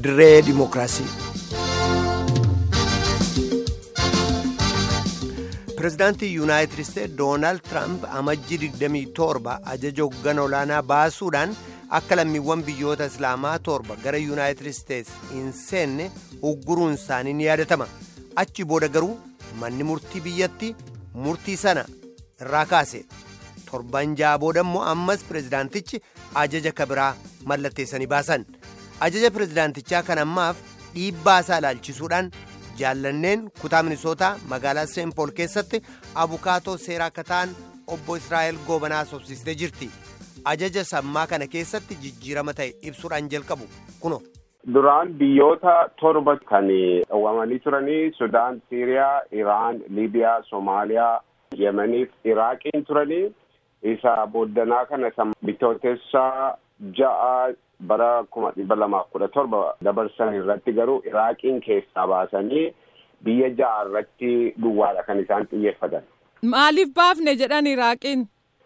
dirree dimookiraasii. pireezidaantii yuunaayitid isteetsi doonaald tiraamp amajjii 27 ajaja hoggana olaanaa baasuudhaan akka lammiiwwan biyyoota islaamaa torba gara yuunaayitid isteetsi hin seenne ugguruun isaanii ni yaadatama achi booda garuu manni murtii biyyatti murtii sana irraa kaase torban ja'a booda immoo ammas pireezidaantichi ajaja kabiraa mallatteessanii baasan ajaja pireezidaantichaa kan ammaaf dhiibbaa isaa ilaalchisuudhaan jaallanneen kutaa minisootaa magaalaa seenpool keessatti abukaatoo seeraa akka ta'an obbo israa'el goobanaa sobsiistee jirti ajaja sammaa kana keessatti jijjiirama ta'e ibsuudhaan jalqabu kuno. duraan biyyoota torba kan dhawwamanii turanii sudaan siiriyaa iraan liibiyaa soomaaliyaa yemaniif iraaqiin turanii isa booddanaa kana bitootessaa ja'a bara kuma dhibba lamaaf kudha torba dabarsan irratti garuu iraaqiin keessaa baasanii biyya ja'a irratti duwwaadha kan isaan xiyyeeffatan. Maaliif baafne jedhan iraaqiin?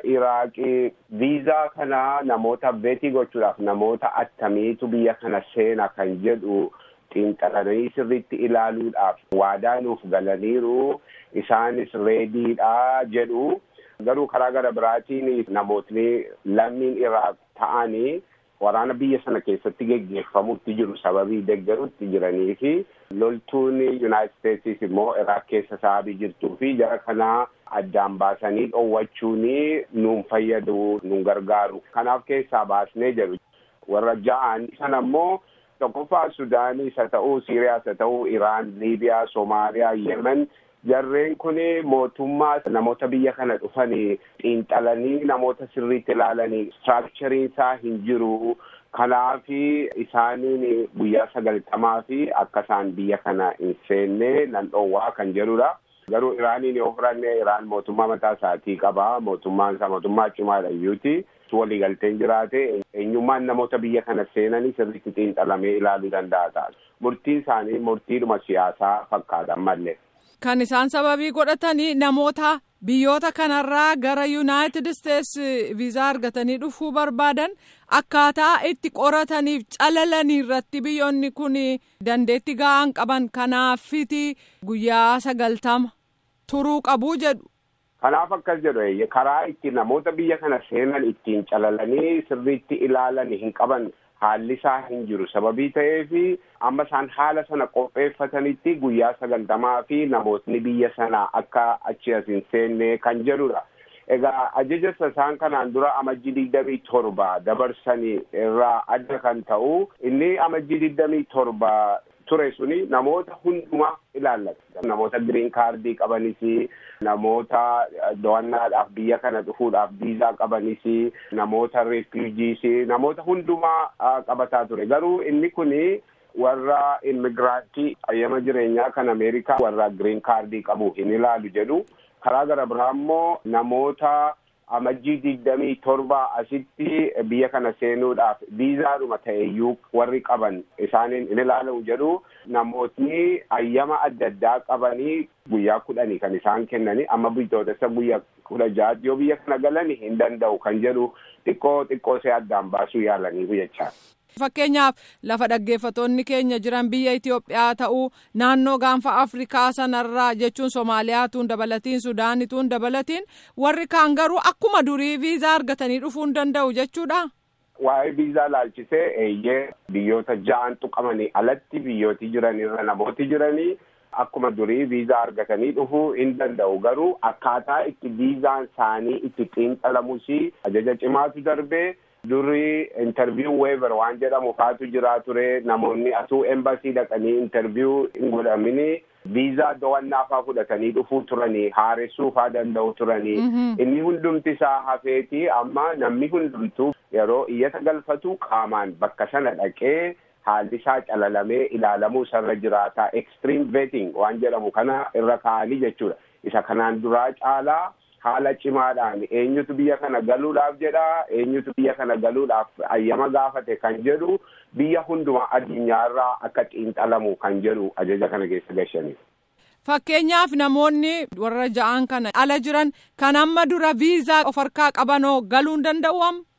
Iraaqii viizaa kana namoota beetii gochuudhaaf namoota attamiitu biyya kana seena kan jedhu xiinxalanii sirriitti ilaaluudhaaf waadaa nuuf galaniiru isaanis reediidha jedhu garuu karaa gara biraatiin namootni lammiin iraaq ta'anii waraana biyya sana keessatti geggeeffamutti jiru sababii deggerutti jiranii fi loltuun yuunaayitid isteetsis immoo iraaq keessa sababii jirtuu fi jara kanaa addaan baasanii dhoowwachuun nuun fayyadu nuun gargaaru kanaaf keessaa baasnee jedhu warra ja'an sana immoo tokkoffaa sudaaniis haa ta'uu siiriyaas haa ta'uu iraan liibiyaa soomaaliyaa yemen jarreen kun mootummaa namoota biyya kana dhufanii xiinxalanii namoota sirriitti ilaalanii istiraakchariin isaa hin jiru kanaaf isaaniin guyyaa sagaltamaa fi akka isaan biyya kana hin seenne nan dhoowwaa kan jedhudha. garuu iraaniin yoo fudhanne iraan mootummaa mataa isaatii qaba mootummaan isaa mootummaa cimaadha iyyuuti waliigalteen jiraate eenyummaan namoota biyya kana seenanii sirriitti xiinxalamee ilaaluu danda'a ta'a murtiin isaanii murtiidhuma siyaasaa fakkaatan malee. Kan isaan sababii godhatanii namoota biyyoota kanarraa gara yuunaayitid isteetsi viizaa argatanii dhufuu barbaadan akkaataa itti qorataniif calalanii irratti biyyoonni kun dandeetti ga'aan qaban kanaafiti guyyaa sagaltama turuu qabuu jedhu. Kanaaf akkas jedhu karaa itti namoota biyya kana seenan ittiin calalanii sirriitti ilaalan hin qaban. haalli isaa hin jiru sababii ta'eef amma isaan haala sana qopheeffatanitti guyyaa sagaltamaa fi namootni biyya sana akka achi as hin seenne kan jedhudha. Egaa ajaja isaan kanaan dura amajjii digdamii torba dabarsanii irraa adda kan ta'u inni amajjii digdamii torba ture suni namoota hundumaa ilaallata. Namoota giriin kaardii qabanis namoota daawwannaadhaaf biyya kana dhufuudhaaf viizaa qabanis namoota reefiujiis namoota hundumaa qabataa ture garuu inni kuni warra immigiraantii ayyama jireenyaa kan ameerikaa warra giriin kaardii qabu hin ilaalu jedhu karaa gara biraa immoo namoota amajjii digdamii torba asitti biyya kana seenuudhaaf viizaadhuma ta'eyyuu warri qaban isaaniin in ilaalamu jedhu namootni ayyama adda addaa qabanii guyyaa kudhanii kan isaan kennanii amma bitootessa guyyaa kudha ja'aatti yoo biyya kana galanii hin danda'u kan jedhu xiqqoo xiqqoo see addaan baasuu yaalanii jechaa. Fakkeenyaaf lafa dhaggeeffatoonni keenya jiran biyya Itoophiyaa ta'uu naannoo gaanfa Afrikaa sanarraa jechuun Somaaliyaatuun dabalatiin Sudaanituun dabalatiin warri kaan garuu akkuma durii viizaa argatanii dhufuu hin danda'u jechuudha. Waa'ee viizaa laalchisee eeyyee biyyoota ja'an tuqamanii alatti biyyooti jiranirra namooti jiranii akkuma durii viizaa argatanii dhufuu hin danda'u garuu akkaataa itti viizaan isaanii itti xiinxalamus ajaja cimaatu darbee. Durii intarviiyuu weever waan jedhamu faatu jiraa ture namoonni atuu embasii dhaqanii intarviiyuu hin godhamini viizaa dawannaa faa fudhatanii dhufuu turanii haaressuu faa danda'u turanii inni hundumti isaa hafeeti amma namni hundumtuu yeroo iyyata galfatu qaamaan bakka sana dhaqee haalli isaa calalamee ilaalamuu isarra jiraataa extreme vetting waan jedhamu kana irra kaa'anii jechuudha isa kanaan duraa caalaa. haala cimaadhaan eenyutu biyya kana galuudhaaf jedha eenyutu biyya kana galuudhaaf ayyama gaafate kan jedhu biyya hundumaa addunyaarraa akka xiinxalamu kan jedhu ajaja kana keessa gashaniif. Fakkeenyaaf namoonni warra ja'an kana ala jiran kan amma dura viizaa of harkaa qabanoo galuu hin danda'u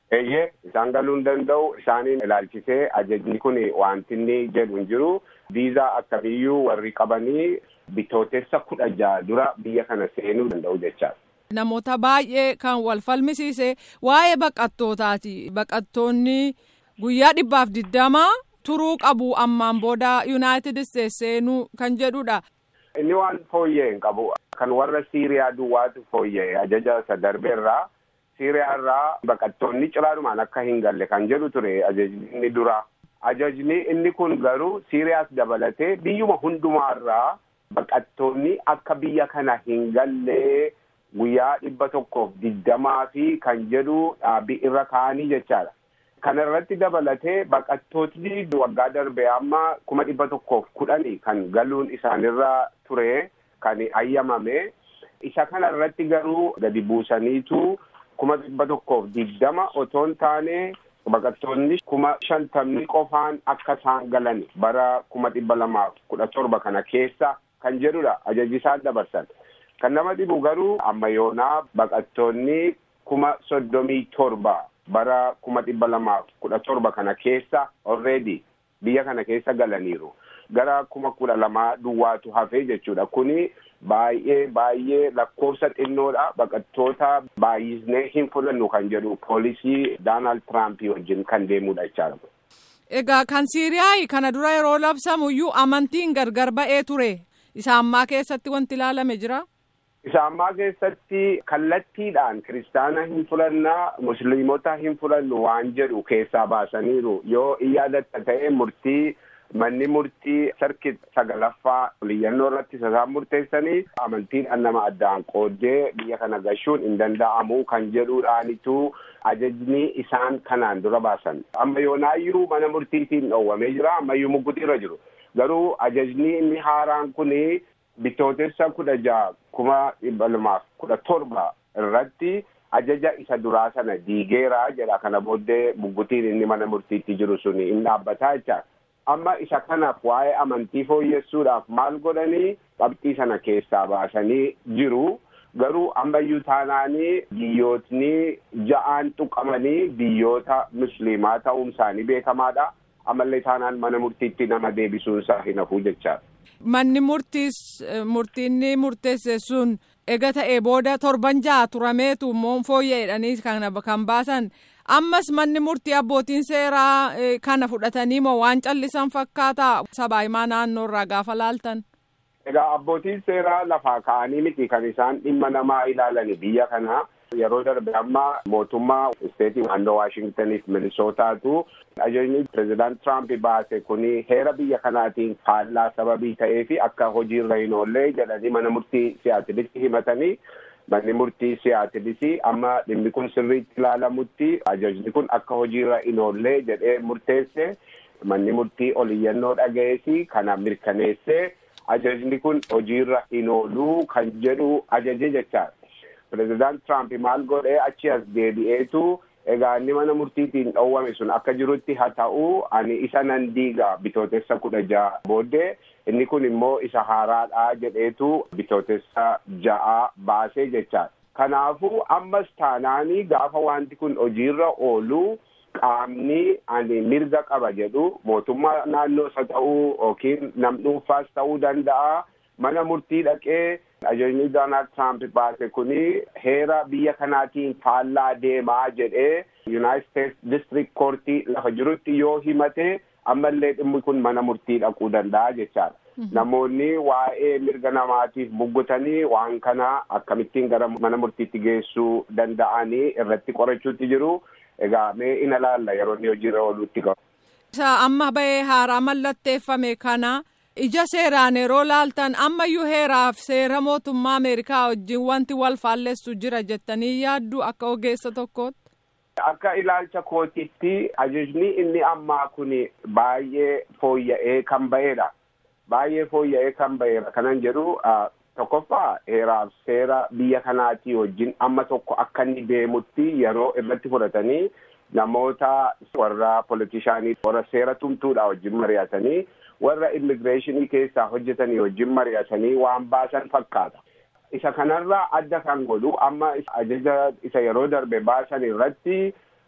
Eeyyee isaan galuu hin danda'u isaaniin ilaalchisee ajajni kun wanti inni jedhu hin jiru viizaa akkamiyyuu warri qabanii bitootessa kudha jaha dura biyya kana seenuu danda'u jechaadha. Namoota baay'ee kan wal falmisiise waa'ee baqattootaati. Baqattoonni guyyaa dhibbaaf digdamaa turuu qabu ammaan booda Yuunaayitid Isteets seenuu kan jedhudha. Inni waan fooyya'e hin qabu. Kan warra Siiriyaa duwwaatu fooyya'e ajaja isa darbeerraa. Siiriyaa irraa baqattoonni ciraanumaan akka hin galle kan jedhu ture ajajni inni dura. Ajajni inni kun garuu Siiriyaas dabalatee biyyuma hundumaarraa baqattoonni akka biyya kana hin galle guyyaa dhibba tokkoof digdamaa fi kan jedhu dhaabbii irra kaa'anii jechaadha. Kana irratti dabalatee baqattootni waggaa darbe amma kuma dhibba tokkoof kudhani kan galuun isaanirra ture kan ayyamame. Isa kana irratti garuu gadi buusaniitu kuma dhibba tokkoof digdama otoo hin taane baqattoonni kuma shantamni qofaan akka isaan galan bara kuma dhibba lamaaf kudha torba kana keessa kan jedhudha ajajji isaan dabarsan. Kan nama dhibu garuu amma yoonaa baqattoonni kuma soddomii torba bara kuma dhibba lamaaf kudha torba kana keessa already biyya kana keessa galaniiru. Gara kuma kudha lamaa duwwaatu hafee jechuudha. Kuni baay'ee baay'ee lakkoofsa xinnoodha. Baqattoota baay'isnee hin fudhannu kan jedhu poolisii Doonaald Tiraampii wajjin kan deemudha jechaadha. Egaa kan Siiriyaa kana dura yeroo labsamuyyuu amantiin gargar ba'ee ture. Isa ammaa keessatti wanti ilaalame jira? Isa ammaa keessatti kallattiidhaan kiristaana hin fudhannaa musliimota hin fudhannu waan jedhu keessaa baasaniiru yoo yaadatta ta'e murtii manni murtii sarkit sagalaffaa liyyannoo irratti isaan murteessanii amantiidhaan nama addaan qooddee biyya kana gashuun hin danda'amu kan jedhuudhaanitu ajajni isaan kanaan dura baasan amma yoonaayyuu mana murtiitiin dhoowwamee jira ammayyuu muggutiirra jiru garuu ajajni inni haaraan kuni bitootessa kudha jaha kuma dhibba lamaaf kudha torba irratti ajaja isa duraa sana diigeera jedha kana booddee muggutiin inni mana murtiitti jiru suni hin dhaabbataa jecha amma isa kanaaf waa'ee amantii fooyyessuudhaaf maal godhanii qabxii sana keessaa baasanii jiru garuu ammayyuu taanaanii biyyootni ja'aan tuqamanii biyyoota musliimaa ta'uun isaanii beekamaadha ammallee taanaan mana murtiitti nama deebisuun isaa hin hafuu jechaadha. Manni murtiis murtiinni murteesse sun ega ta'e booda torban ja'a turameetu immoo fooyya'edhanii kan baasan ammas manni murtii abbootiin seeraa kana fudhatanii moo waan callisan fakkaata sabaahimaa naannoo irraa gaafa laaltan. Egaa abbootiin seeraa lafaa ka'anii miti kan isaan dhimma namaa ilaalani biyya kana yeroo darbe amma mootummaa isteetii naannoo Waashingtaniif Minisootaatu ajajni pireezidaant Tiraamp baase kuni heera biyya kanaatiin faallaa sababii ta'ee fi akka hojiirra hin oollee jedhanii mana murtii siyaatilitti himatanii manni murtii siyaatilisii amma dhimmi kun sirriitti ilaalamutti ajajni kun akka hojiirra hin oollee jedhee murteesse manni murtii oliyyannoo dhaga'eesi kana mirkaneessee ajajni kun hojiirra hin ooluu kan jedhu ajaje jechaadha. Pireezidaant Tiraamp maal godhee achi as deebi'eetu egaa inni mana murtiitiin dhoowwame sun akka jirutti haa ta'u ani isa nan diiga bitootessa kudha ja'a booddee inni kun immoo isa haaraadha jedheetu bitootessa ja'a baasee jechaadha. Kanaafuu ammas taanaanii gaafa wanti kun hojiirra oolu qaamni ani mirga qaba jedhu mootummaa naannoo isa ta'uu yookiin nam dhuunfaas ta'uu danda'a mana murtii dhaqee ajajni Doonaald Tiraamp baase kuni heera biyya kanaatiin faallaa deemaa jedhee Yuunaayitid Steets District Koortii lafa jirutti yoo himate ammallee dhimmi kun mana murtii dhaquu danda'a jechaadha. Namoonni waa'ee mirga namaatiif buggutanii waan kana akkamittiin gara mana murtiitti geessuu danda'anii irratti qorachuutti jiru. Egaa mee ina laalla yeroo inni hojiirra ooluutti qabu. Isa amma bahee haaraa mallatteeffame kana ija seeraan yeroo laaltan ammayyuu heeraaf seera mootummaa Ameerikaa wajjin wanti wal faallessu jira jettanii yaaddu akka ogeessa tokkootti. Akka ilaalcha kootitti ajajni inni ammaa kun baay'ee fooyya'ee kan ba'edha. Baay'ee fooyya'ee kan ba'edha kanan jedhu tokkoffaa heeraaf seera biyya kanaatii wajjin amma tokko akka inni deemutti yeroo irratti fudhatanii namoota warra politishaanii warra seera tumtuudha wajjin mari'atanii warra immigireeshinii keessaa hojjetanii wajjin mari'atanii waan baasan fakkaata. Isa kanarraa adda kan godhu amma ajaja isa yeroo darbe baasan irratti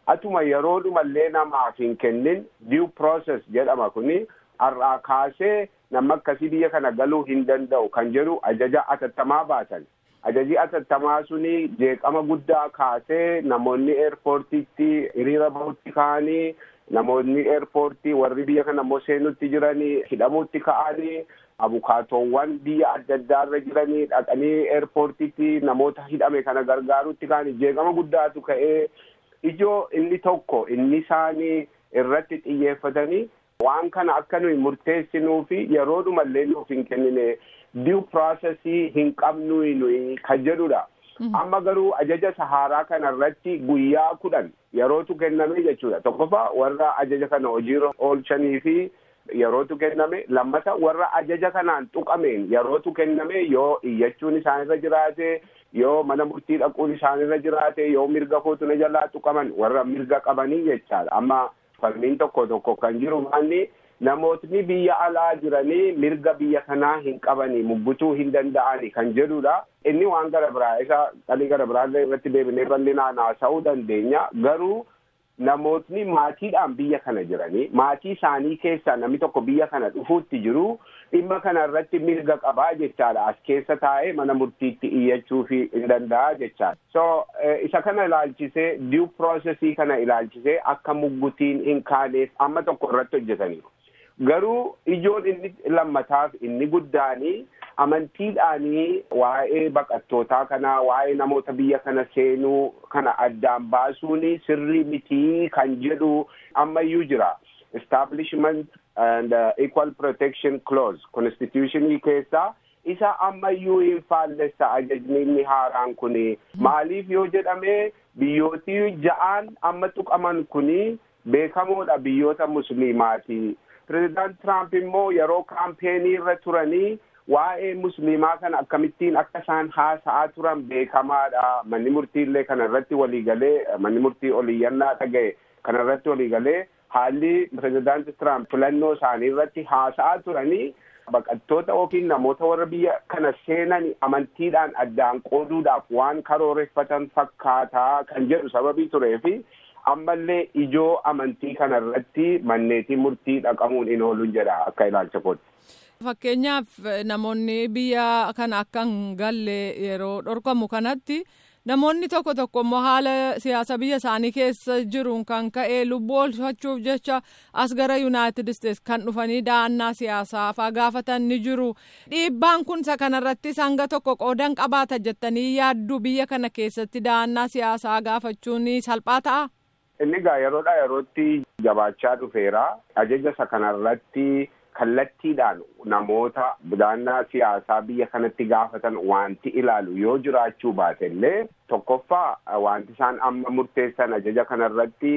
atuma yeroodhumallee namaaf hin kennin due process jedhama kuni har'aa kaasee nama akkasii biyya kana galuu hin danda'u kan jedhu ajaja atattamaa baasan. Ajaji atattamaa suni jeeqama guddaa kaasee namoonni eerpoortiitti hiriira bahutti ka'anii namoonni eerpoortii warri biyya kana immoo seenutti jiranii hidhamuutti ka'anii abukaatoowwan biyya adda addaarra jiranii dhaqanii eerpoortiitti namoota hidhame kana gargaarutti ka'anii jeeqama guddaatu ka'ee ijoo inni tokko inni isaanii irratti xiyyeeffatanii waan kana akka nuyi murteessinuu fi yeroodhumallee nuuf hin kennine due processii hin qabnu nuyi kan jedhudha. Amma garuu ajaja saharaa kana irratti guyyaa kudhan yerootu kenname jechuudha. Tokkoffaa warra ajaja kana hojiirra oolchanii fi yerootu kenname lammata warra ajaja kanaan tuqameen yerootu kenname yoo iyyachuun isaanirra jiraate yoo mana murtii dhaquun isaanirra jiraate yoo mirga kootu na jalaa tuqaman warra mirga qabanii jechaadha. Amma falmiin tokko tokko kan jiru maanni namootni biyya alaa jiranii mirga biyya kanaa hin qabanii muggutuu hin danda'ani kan jedhudha. Inni waan gara biraa isa qalii gara biraallee irratti deebinee bal'inaan haasa'uu dandeenya. Garuu namootni maatiidhaan biyya kana jiranii maatii isaanii keessaa namni tokko biyya kana dhufuutti jiru dhimma kana irratti mirga qabaa jechaadha. As keessa taa'ee mana murtiitti iyyachuu hin danda'a jechaadha. So isa kana ilaalchisee due processii kana ilaalchisee akka muggutiin hin kaaneef amma tokko irratti hojjetaniiru. Garuu ijoon inni lammataaf inni guddaanii amantiidhaanii waa'ee baqattootaa kanaa waa'ee namoota biyya kana seenuu kana addaan baasuun sirrii mitii kan jedhu ammayyuu jira. Establishment and uh, Equal Protection Clause Constitutionii keessaa isa ammayyuu hin faallessa ajajni inni haaraan kuni maaliif yoo jedhame biyyootii ja'aan amma tuqaman kuni beekamoodha biyyoota musliimaati. Pireezidaant Tiraamp immoo yeroo kaampeenii irra turanii waa'ee musliimaa kana akkamittiin akka isaan haasa'aa turan beekamaadha. Manni murtiillee kana irratti waliigalee manni murtii oliyyannaa dhaga'e kana irratti waliigalee haalli pireezidaant Tiraamp filannoo isaanii irratti haasa'aa turanii baqattoota yookiin namoota warra biyya kana seenan amantiidhaan addaan qooduudhaaf waan karooreffatan fakkaataa kan jedhu sababii tureefi ammallee ijoo amantii kana irratti manneetii murtii dhaqamuun hin oolu jedha akka ilaalcha kootti. Fakkeenyaaf namoonni biyya kana akka hin galle yeroo dhorkamu kanatti namoonni tokko tokko immoo haala siyaasa biyya isaanii keessa jiruun kan ka'e lubbuu oolfachuuf jecha as gara yuunaayitid isteets kan dhufanii da'annaa siyaasaa faa gaafatan ni jiru. Dhiibbaan kun isa kanarratti hanga tokko qoodan qabaata jettanii yaaddu biyya kana keessatti da'annaa siyaasaa gaafachuun salphaa ta'a. Inni egaa yeroodhaa yerootti jabaachaa dhufeera. Ajaja isa kanarratti kallattiidhaan namoota da'annaa siyaasaa biyya kanatti gaafatan wanti ilaalu yoo jiraachuu baate illee tokkoffaa wanti isaan amma murteessan ajaja kanarratti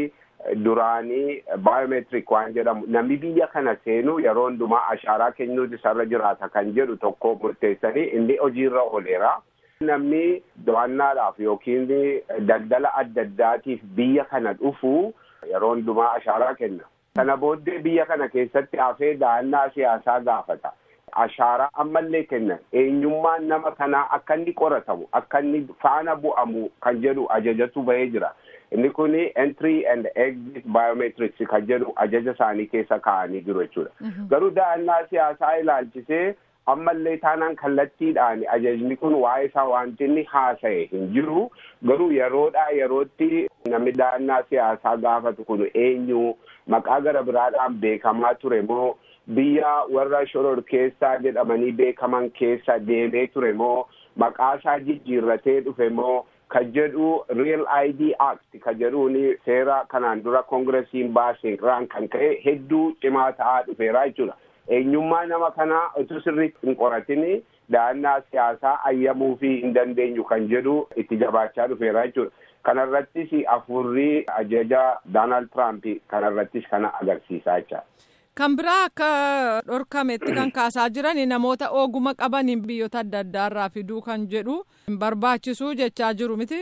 duraanii baayomeetirik waan jedhamu namni biyya kana seenu yeroo hundumaa ashaaraa kennuutu isarra jiraata kan jedhu tokko murteessanii inni hojiirra ooleera. Namni daawwannaadhaaf yookiin daldala adda addaatiif biyya kana dhufu yeroo hundumaa ashaaraa kenna. Kana booddee biyya kana keessatti hafee da'annaa siyaasaa gaafata. Ashaaraa ammallee kennan eenyummaan nama kanaa akka inni qoratamu akka inni faana bu'amu kan jedhu ajajatu bahee jira. Inni kun entry and exit biometrics kan jedhu ajaja isaanii keessa kaa'anii jiru jechuudha. Garuu da'annaa siyaasaa ilaalchisee ammallee taanaan kallattiidhaan ajajni kun waa'ee isaa wanti inni haasa'e hin jiru. Garuu yeroodhaa yerootti namni da'annaa siyaasaa gaafatu kun eenyu maqaa gara biraadhaan beekamaa ture moo biyya warra shoror keessaa jedhamanii beekaman keessa deemee ture moo maqaa isaa jijjiirratee dhufe moo kan jedhu real id act kan jedhuun seera kanaan dura koongiresiin baase irraan kan ka'e hedduu cimaa ta'aa dhufeera jechuudha. Eenyummaa nama kanaa utuu sirriitti hin qoratini da'annaa siyaasaa ayyamuu fi hin dandeenyu kan jedhu itti jabaachaa dhufeera jechuudha. Kanarrattis afurrii ajaja Doonaald Tiraamp kanarrattis kana agarsiisaa jecha. Kan biraa akka dhorkametti kan kaasaa jiran namoota oguma qabaniin biyyoota adda addaarraa fiduu kan jedhu barbaachisuu jechaa jiru miti.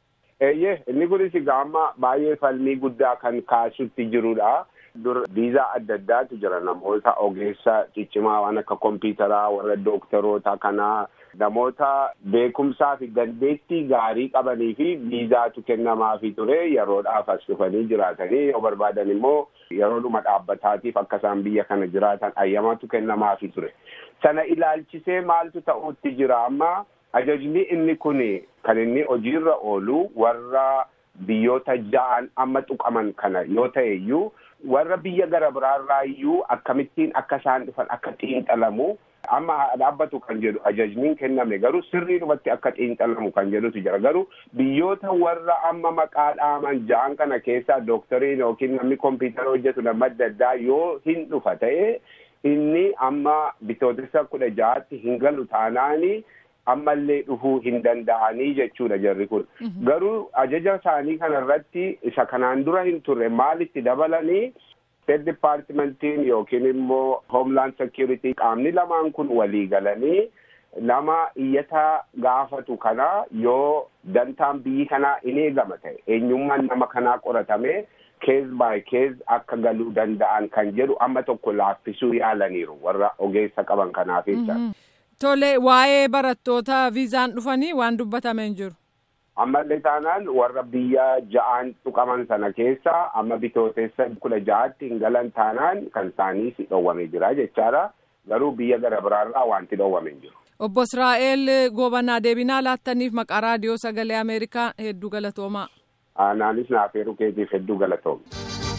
Eeyyee inni kunis gaama baay'ee falmii guddaa kan kaasutti jirudha. Dur viizaa adda addaatu jira namoota ogeessa ciccimaa waan akka kompiitaraa warra dooktaroota kanaa namoota beekumsaa fi dandeettii gaarii qabanii fi viizaatu kennamaafii ture yeroodhaaf as dhufanii jiraatanii yoo barbaadan immoo yeroodhuma dhaabbataatiif akka isaan biyya kana jiraatan ayyamatu kennamaafii ture sana ilaalchisee maaltu ta'utti jira amma ajajni inni kun kan inni hojiirra oolu warra biyyoota ja'an amma tuqaman kana yoo ta'e iyyuu warra biyya gara biraarraa iyyuu akkamittiin akka isaan dhufan akka xiinxalamu amma dhaabbatu kan jedhu ajajniin kenname garuu sirriidhumatti akka xiinxalamu kan jedhutu jira garuu biyyoota warra amma maqaa dhaaman ja'an kana keessaa dooktoriin yookiin namni kompiitara hojjetu nama adda addaa yoo hin dhufa ta'e inni amma bitootessa kudha ja'aatti hin galu taanaani ammallee dhufuu hin danda'anii jechuudha jarri kun garuu ajaja isaanii kana irratti isa kanaan dura hin turre maalitti dabalanii state departmentiin yookiin immoo homeland security qaamni lamaan kun walii galanii nama iyyataa gaafatu kana yoo dantaan biyyi kanaa in eegama ta'e eenyummaan nama kanaa qoratame kees baay kees akka galuu danda'an kan jedhu amma tokko laaffisuu yaalaniiru warra ogeessa qaban kanaaf jecha. Tole waa'ee barattoota viizaan dhufanii waan dubbatame hin jiru. Ammallee taanaan warra biyya ja'aan tuqaman sana keessa amma bitootessa kudha ja'aatti hin galan taanaan kan isaanii si dhowwamee jira jechaadha. Garuu biyya gara biraarraa wanti dhowwame hin jiru. Obbo Israa'el Goobanaa deebinaa laattaniif maqaa raadiyoo sagalee Ameerikaa hedduu galatoomaa. Anaanis naaf heeruu keetiif hedduu galatooma.